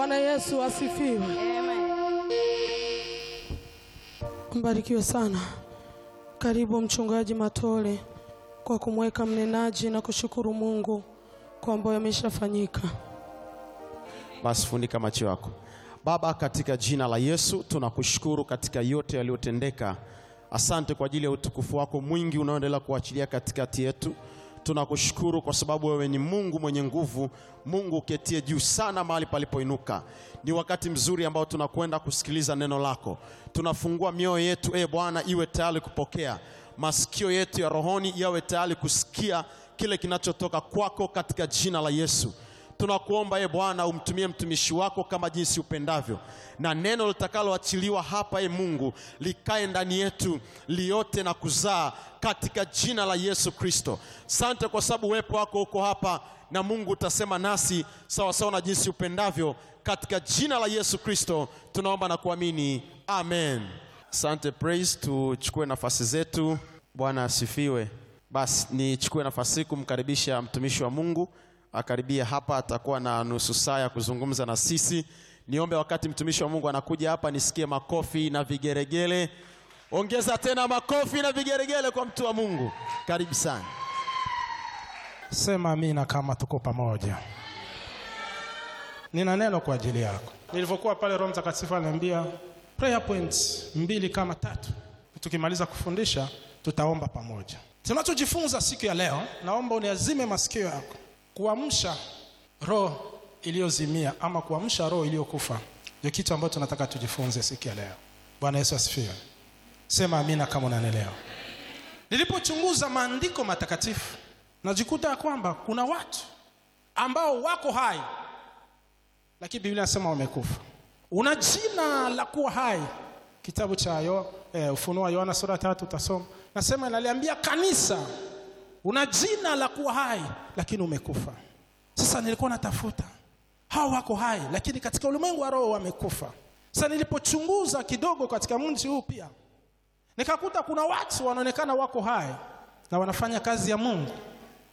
Bwana Yesu asifiwe. Mbarikiwe sana. Karibu mchungaji Matole kwa kumweka mnenaji na kushukuru Mungu kwa ambayo yameshafanyika. Basi funika macho yako. Baba, katika jina la Yesu tunakushukuru katika yote yaliyotendeka. Asante kwa ajili ya utukufu wako mwingi unaoendelea kuachilia katikati yetu. Tunakushukuru kwa sababu wewe ni Mungu mwenye nguvu, Mungu uketie juu sana mahali palipoinuka. Ni wakati mzuri ambao tunakwenda kusikiliza neno lako. Tunafungua mioyo yetu, e Bwana, iwe tayari kupokea. Masikio yetu ya rohoni yawe tayari kusikia kile kinachotoka kwako katika jina la Yesu. Tunakuomba e Bwana, umtumie mtumishi wako kama jinsi upendavyo, na neno litakaloachiliwa hapa e Mungu likae ndani yetu liote na kuzaa katika jina la Yesu Kristo. Sante kwa sababu uwepo wako uko hapa, na Mungu utasema nasi sawa sawa na jinsi upendavyo, katika jina la Yesu Kristo tunaomba na kuamini, amen. Asante, praise. Tuchukue nafasi zetu. Bwana asifiwe. Basi nichukue nafasi hii kumkaribisha mtumishi wa Mungu akaribia hapa, atakuwa na nusu saa ya kuzungumza na sisi. Niombe wakati mtumishi wa Mungu anakuja hapa nisikie makofi na vigeregele. Ongeza tena makofi na vigeregele kwa mtu wa Mungu. Karibu sana. Sema amina kama tuko pamoja. Nina neno kwa ajili yako. Nilivyokuwa pale, Roho Mtakatifu aliniambia prayer points mbili kama tatu. Tukimaliza kufundisha, tutaomba pamoja. Tunachojifunza siku ya leo, naomba uniazime masikio yako, kuamsha roho iliyozimia ama kuamsha roho iliyokufa, ndio kitu ambacho tunataka tujifunze siku ya leo. Bwana Yesu asifiwe. Sema amina kama unanielewa. Nilipochunguza maandiko matakatifu najikuta ya kwamba kuna watu ambao wako hai lakini Biblia inasema wamekufa. Una jina la kuwa hai, kitabu cha yo, eh, Ufunuo wa Yohana sura tatu utasoma, nasema inaliambia kanisa una jina la kuwa hai lakini umekufa. Sasa nilikuwa natafuta hao wako hai lakini katika ulimwengu wa roho wamekufa. Sasa nilipochunguza kidogo katika mji huu pia nikakuta kuna watu wanaonekana wako hai na wanafanya kazi ya Mungu